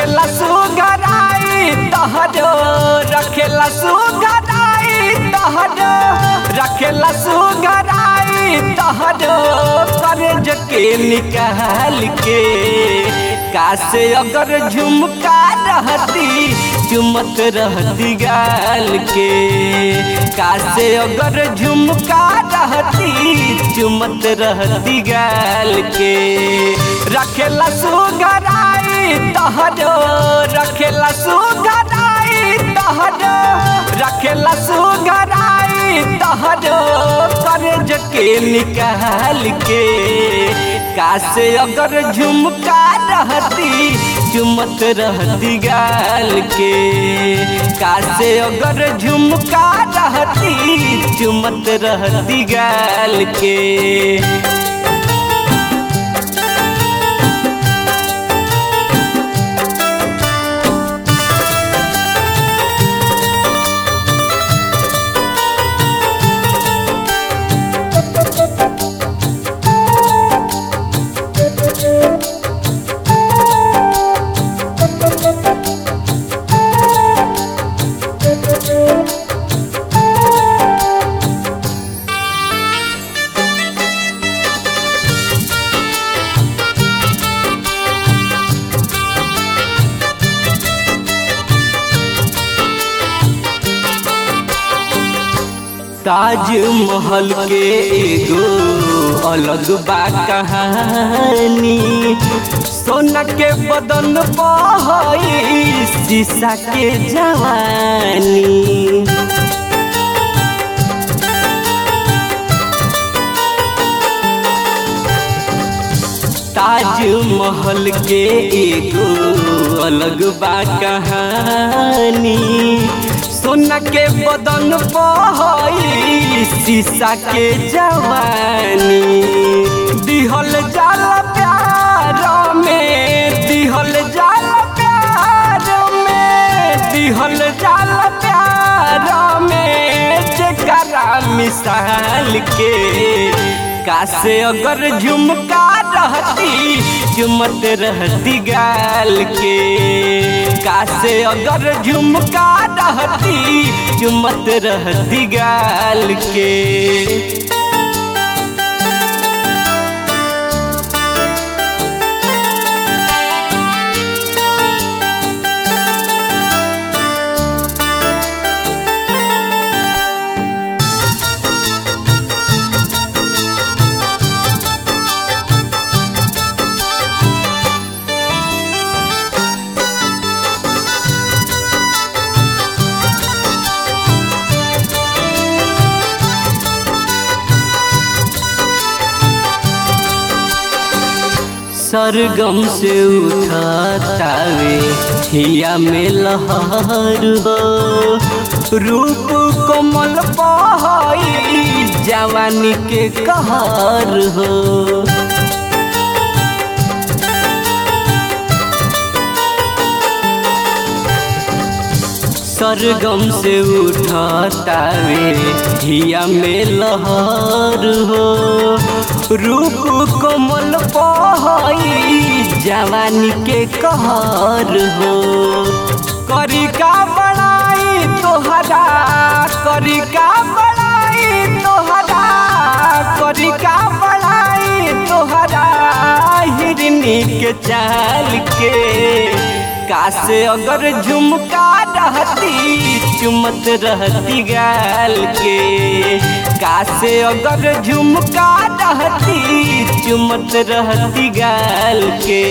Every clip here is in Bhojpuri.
रखेला सुगराई तहरो रखेला सुगराई तहरो रखेला सुगराई तहरो कर्ज के निकाल के कासे अगर झुमका रहती चुमत रहती गाल के कासे अगर झुमका रहती चुमत रहती गाल के रखेला सुगराई तहरो रखेला सुगराई तहरो रखेला सुगराई तहरो कर्ज के निकाल के कासे अगर झुमका रहती चुमत रहती गाल के कासे अगर झुमका रहती चुमत रहती गाल के ताजमहल के एगो अलग बा कहानी सोना के बदन बहई शीशा के जवानी ताजमहल के एगो अलग बा कहानी सोना के बदन बहई शीशा के जवानी दिहल जाल प्यार में दिहल जाल प्यार में दिहल जाल प्यार में जकरा मिसाल के कासे अगर झुमका रहती चुमत रहती गाल के कासे अगर झुमका रहती चुमत रहती गाल के सरगम से उठातावे हिया में लहर हो रूप कोमल बहई जवानी के कहर हो सरगम से उठातावे हिया में लहर हो रूप कोमल बहई जवानी के कहर हो करी का बड़ाई तोहरा करी का बड़ाई तोहरा करी का बड़ाई तोहरा हिरनी के चाल के कासे अगर झुमका रहती चुमत रहती गाल के कासे अगर झुमका रहती चुमत रहती गाल के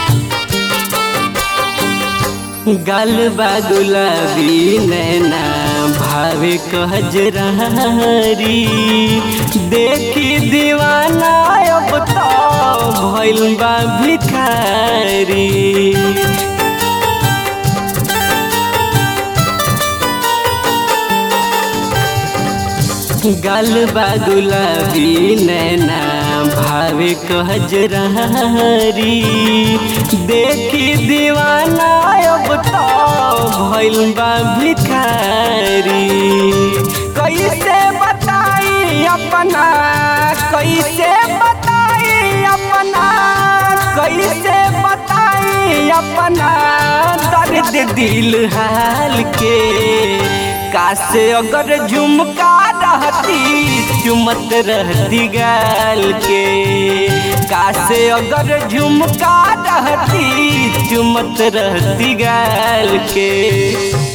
गल गुलाबी नैना भावे कहजरारी देखी दीवाना अब तो भइल बा भिखारी गल बा गुलाबी नैना भावे कहजरारी देखी दीवाना अब तो भइल बा भिखारी कैसे बताई अपना कैसे बताई अपना कैसे बताई अपना दर्द दिल हाल के कासे अगर झुमका रहती चुमत रहती गाल के कासे अगर झुमका रहती चुमत रहती गाल के